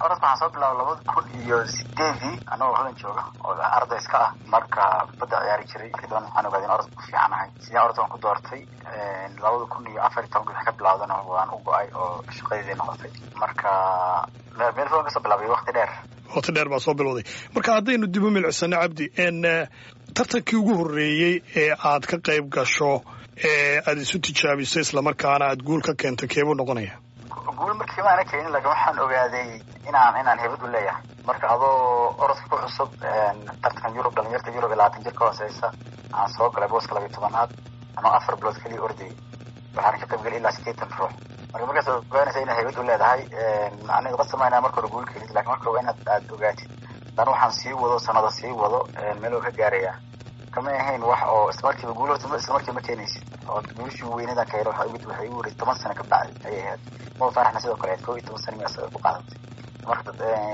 orodka waxaan soo bilaabay labada kun iyo sideedii anagoo hodan jooga oo arday iska ah marka badda ciyaari jiray markii dambe waxaan ogaaday in orodka ku fiicanahay sidaan orodka waan ku doortay labada kun iyo afar iyo tobanka wixii ka bilaawdana waan u go-ay oo shaqadeedii noqotay marka meel fogan kasoo bilaabay wakti dheer waqti dheer baa soo bilowday marka haddaynu dib u milicsano cabdi tartankii ugu horreeyey ee aad ka qayb gasho ee aada isu tijaabiso islamarkaana aada guul ka keento keebuu noqonaya guul markii maana keenin laakiin waxaan ogaaday inaan inaan hebad u leeyahay marka adoo orodka ku cusub tartankan yurub dhalinyarta yurub iyo labaatan jir ka hooseysa aan soo galay booska labiyo tobanaad anoo afar bilood keliya ordayay waxaan ka qayb galay ilaa sideetan ruux marka markaas ogaanaysa inaad hebad u leedahay aniga qasamayna marka hore guul keenid lakin marka waa inaad aada ogaatid dan waxaan sii wado sanada sii wado meel oo ka gaaraya kama ahayn wax oo islamarkiiba guul horta islamarkiiba ma keenaysid oo guulishii weynadan ka helo waxay igu wareysay toban sano ka bacdi ayay ahayd mo faaraxna sidoo kale ahayd koo iyo toban sano mi asaga ku qaadatay marka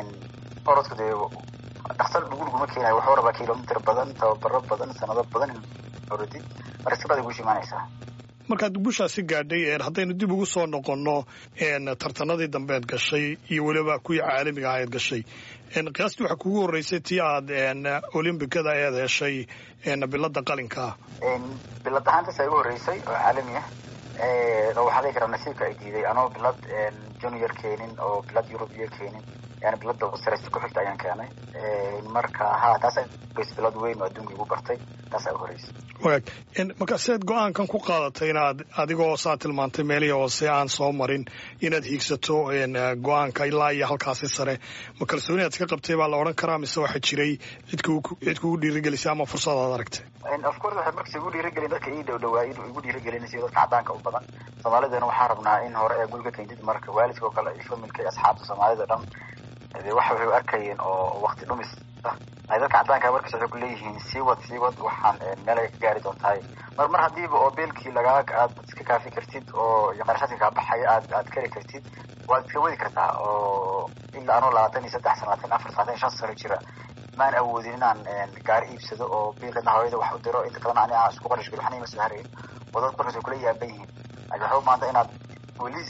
orodku dee dhaksal guulguma keenayo wuxuu rabaa kilomitr badan tababaro badan sanado badan in orodid marka si baad guusha imaanaysaa markaad gushaasi gaadhay haddaynu dib ugu soo noqonno tartanadii dambeed gashay iyo weliba kuwii caalamiga ahayd gashay qiyaastii waxaa kugu horreysay tii aad olimbikada eed heshay bilada qalinkaa bilad ahaantaas igu horreysay oo caalami ah oo waxaa dhihi karaa nasiibka ay diiday anoo bilad junior keenin oo bilad yurubiya keenin yani bilada sareysta ku xigta ayaan keenay marka ha taas bilad weyn oo adduunka igu bartay taasaa u horreysay wagaag marka seed go-aankan ku qaadatay inaad adigoo saa tilmaantay meelihii hoose aan soo marin inaad hiigsato go-aanka ilaa iyo halkaasi sare ma kalsooni aad iska qabtay baa la odhan karaa mise waxaa jiray cid cid kugu dhiirigelisay ama fursad aad aragtay of course waxay markas igu dhiirigelin dadka ii dhow dhawaa igu dhiirigelinaysa dadka caddaanka u badan soomaalidana waxaa rabnaa in hore ee gulka keentid marka waalidka oo kale iyo familka iyo asxaabta soomaalida dhan de waxa waxay u arkayeen oo wakti dhumis ah ay dadka caddaanka markas waxay ku leeyihiin sii wad sii wad waxaan meel ay ka gaari doontahay mar mar haddiiba oo beelkii lagaa aad iska kaafi kartid oo iyo qarashaadka kaa baxaya aad aad kari kartid waad iska wadi kartaa oo ilaa anoo labaatan iyo saddex sano labaatan afar labaatan iyo shan sano jira maan awoodin inaan gaari iibsado oo biilkana hooyada wax u diro inta kalena ani aan isku qarash geli waxna ima soo harayn oo dad markaas way kula yaaban yihiin laakiin waxaa u maanta inaad weli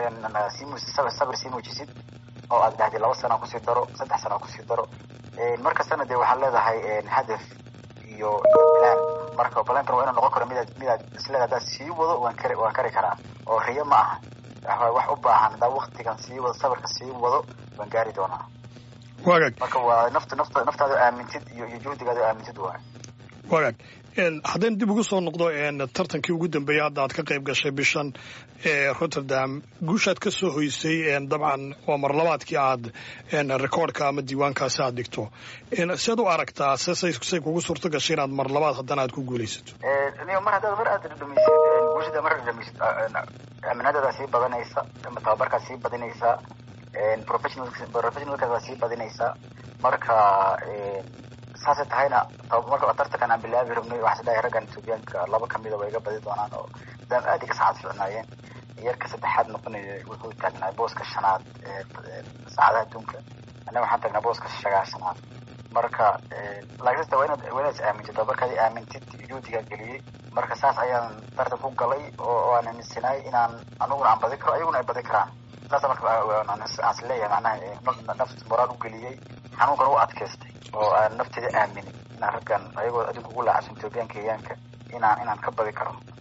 sii muujis sabir sii muujisid oo aad dhahdid laba sana kusii daro saddex sana kusii daro markastana dee waxaad leedahay hadaf iyo plan marka plankan waa inuu noqon karo midaad midaad isleeda haddaad sii wado waan kari waan kari karaa oo riyo ma aha wax u baahan haddaa waktigan sii wado sabirka sii wado waan gaari doonaa wagaag marka waa nafta nafta naftaada aamintid iyo iyo juhdigaada aamintid waay wagaag haddaynu dib ugu soo noqdo tartankii ugu dambeeyay hadda aad ka qayb gashay bishan ee rotterdam guushaad ka soo hoysay dabcan waa marlabaadkii aad recordka ama diiwaankaasi aad dhigto seed u aragtaa say kugu suurto gashay inaad mar labaad haddana aad ku guulaysato mar haddaad mar aad dhamisid guushada mar dhamisid aaminaadadaa sii badanaysa ama tababarkaa sii badinaysaa professionalkaas waa sii badinaysaa marka saasay tahayna marka tartankan aan bilaabi rabnay waxaa isdhahay raggan etoobiyaanka laba kamida waa iga badi doonaan oo daam aad iga saacad ficnaayeen yarka saddexaad noqonaya wuxuu taagnaa booska shanaad saacadaha adduunka annaga waxaan taagnaa booska shagaashanaad marka laakiinse waa inaad waa inaad is aamintid tababarkaadi aamintid juhdigaa geliyey marka saas ayaan tartan ku galay oo aan aaminsanaay inaan aniguna aan badi karo ayaguna ay badi karaan saasa marka aan is leeyahay macnaha nafta moraal u geliyey xanuunkana u adkaystay oo aan nafteeda aaminin inaan raggan ayagoo adduunka ugu laacabsan etoobiyan kenyaanka inaan inaan ka badi karo